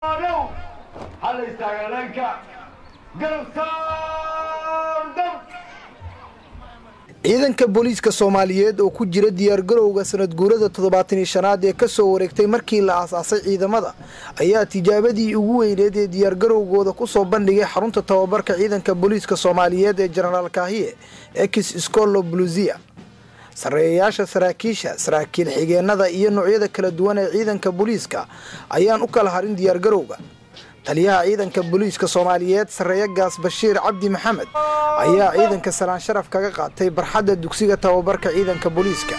ciidanka booliiska soomaaliyeed oo ku jira diyaargarowga sanad guurada toddobaatanii shanaad ee kasoo wareegtay markii la aasaasay ciidamada ayaa tijaabadii ugu weyneed ee diyaargarowgooda kusoo bandhigay xarunta tababarka ciidanka booliiska soomaaliyeed ee jenaraal kaahiye ex scolo bluzia sarreeyayaasha saraakiisha saraakiil xigeenada iyo noocyada kala duwan ee ciidanka booliiska ayaan u kala harin diyaargarowga taliyaha ciidanka booliiska soomaaliyeed sarreeye gaas bashiir cabdi maxamed ayaa ciidanka salaan sharaf kaga qaatay barxadda dugsiga tababarka ciidanka booliiska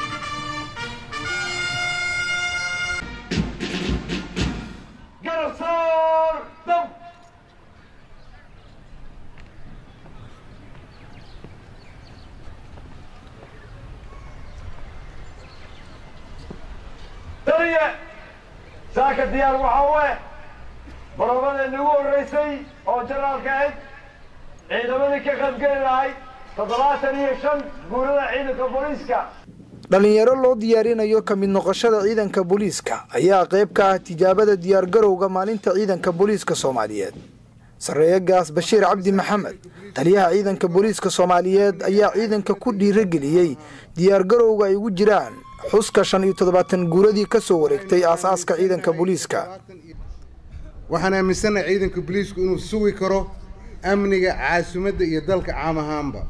saaka diyaar waxaa we baroobadeena ugu horraysay oo janaalka ahayd ciidamadii ka qaybgeli lahayd toddobaatan iyo shan guurada ciidanka booliiska dhallinyaro loo diyaarinayo ka mid noqoshada ciidanka booliiska ayaa qayb ka ah tijaabada diyaargarowga maalinta ciidanka booliiska soomaaliyeed sarreeye gaas bashiir cabdi maxamed taliyaha ciidanka booliiska soomaaliyeed ayaa ciidanka ku dhiirageliyey diyaargarowga ay ugu jiraan xuska shan iyo toddobaatan guuradii ka soo wareegtay aasaaska ciidanka booliiska waxaan aaminsannahay ciidanka booliisku inuu sugi karo amniga caasimadda iyo dalka caam ahaanba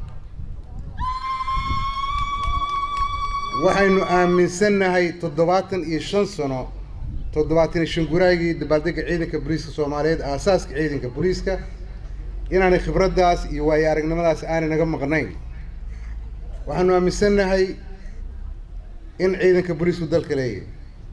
waxaynu aaminsannahay toddobaatan iyo shan sano toddobaatan iyo shan guraagii dabaaldega ciidanka booliiska soomaaliyeed aasaaska ciidanka booliiska inaanay khibraddaas iyo waayo aragnimadaas aanay naga maqnayn waxaanu aaminsannahay in ciidanka booliisku dalka leeyahay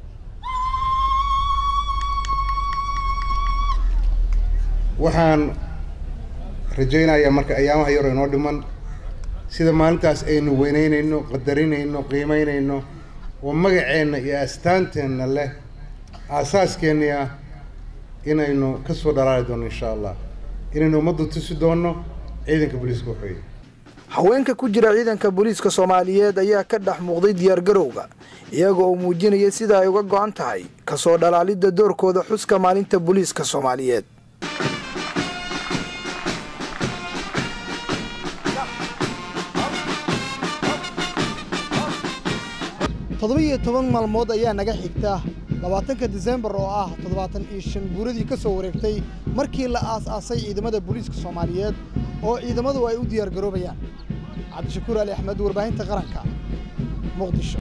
waxaan rajaynayaa marka ayaamaha yaroo inoo dhiman sida maalintaas aynu weyneynayno qadarinayno qiimeynayno oo magaceenna iyo astaanteenna leh aasaaskeenni ah inaynu ka soo dhalaali doono insha allah inaynu ummaddu tusi doonno ciidanka booliiska waxweeye haweenka ku jira ciidanka booliiska soomaaliyeed ayaa ka dhex muuqday diyaargarowga iyaga oo muujinaya sida ay uga go-an tahay kasoo dhalaalidda doorkooda xuska maalinta booliiska soomaaliyeed toddoba-iyo toban maalmood ayaa naga xigta labaatanka disembar oo ah toddobaatan iyo shan guuradii ka soo wareegtay markii la aas-aasay ciidamada booliiska soomaaliyeed oo ciidamadu ay u diyaargaroobayaan cabdishakuur ali axmed warbaahinta qaranka muqdisho